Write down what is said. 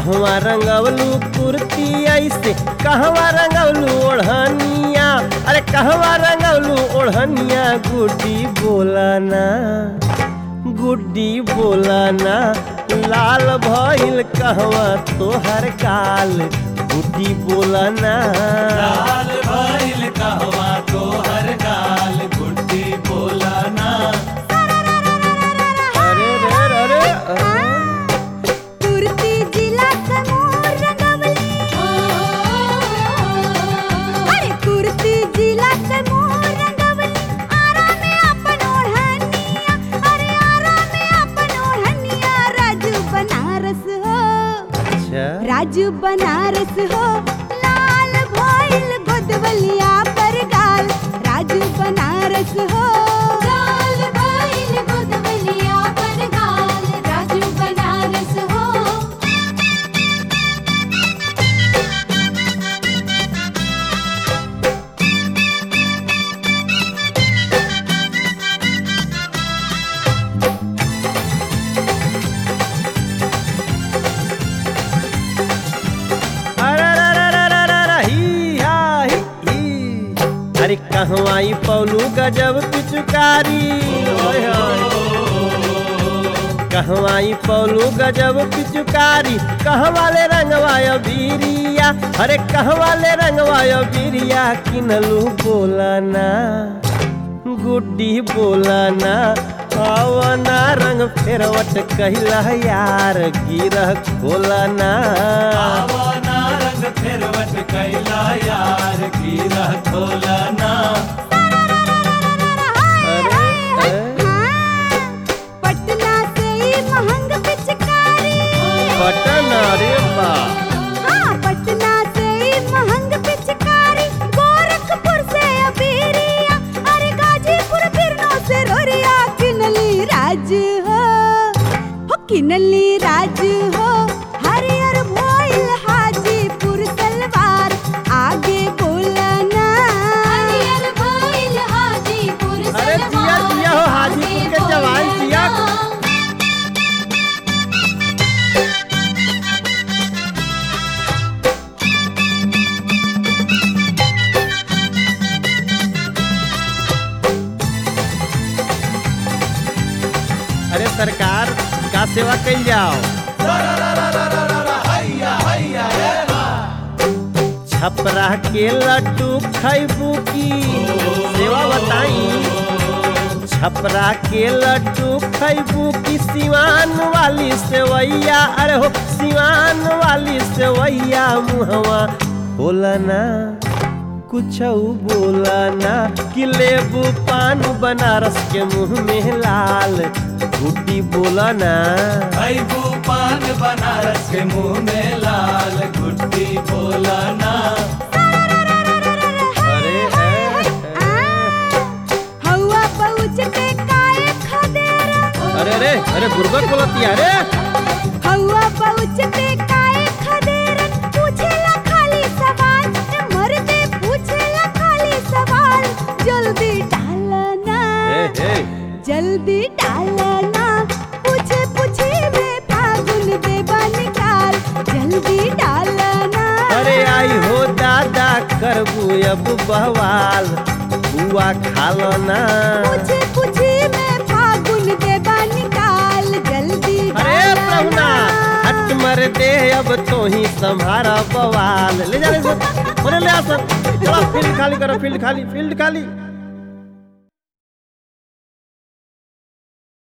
कहवा रंगवलू कुर्ती ऐसे कहवा रंगवलू ओढ़निया अरे कहवा रंगवलू ओढ़निया गुड्डी बोलाना गुड्डी बोलाना लाल भइल कहवा तोहर काल गुड्डी बोलाना लाल भइल कहवा तोहर गाल गुड्डी बोलाना अरे रे रे रे कुर्ती जिला समूह रंगवली अरे कुर्ती जिला समूह रंगवली आरा में अपन ओढ़निया अरे आरा में अपन ओढ़निया राजू बनारस हो अच्छा राजू बनारस हो लाल भइल गोदवलिया पर गाल राजू बनारस हो लाल भइल गोदवलिया पर गाल राजू बनारस हो अरे रे रे रे रे रे रे, ही हा ही ही। अरे कहवाई पौलू गजब पिचुकारी ओए होए। कहवाई पौलू गजब पिचुकारी कहवाले रंगवायो बीरिया अरे कहवाले रंगवायो बीरिया किनलू बोलाना गुड्डी बोलाना आवना रंग फेरवट कहिला यार गिरह खोलाना आवना रंग फेरवट कैला यार गिरा खोलना अरे अरे, पटना से ही महंग पिचकारी बटन अरे बा हाँ पटना से ही महंग पिचकारी गोरखपुर से अबीरिया अरे गाजीपुर बिरनो से रोरिया किनली राज हो हो किनली राज हो हरियर भोइल हाजीपुर सलवार आगे बोलना हरियर भोइल हाजीपुर अरे जिया जिया हो हाजीपुर के जवान जिया अरे सरकार का सेवा कल जाओ छपरा के लड्डू खैबू की सेवा बताई छपरा के लड्डू खैबू की सिवान वाली सेवैया अरे हो सिवान वाली सेवैया मुहवा बोलना कुछ बोलना कि लेबू पान बनारस के मुंह में लाल गुड्डी बोलना भैबू पान बनारस के मुंह में लाल गुड्डी बोलाना अरे ए, ए, हवा पहुँचते काए खदेरा अरे रे अरे गुर्बत बोलती है रे हवा पहुँचते काए खदेरा पूछेला खाली सवाल ए मर्दे पूछेला खाली सवाल जल्दी डालना ए, ए, जल्दी डालना पूछे पूछे में फागुन देवा निकाल जल्दी डालना अरे आई हो दादा करबू अब बवाल बुआ खालो ना पूछे पूछे में फागुन देवा निकाल जल्दी अरे प्रभुना हट मर दे अब तो ही संभारा बवाल ले जा ले जा। ओरे ले आ सब चलो फील्ड खाली करो फील्ड खाली फील्ड खाली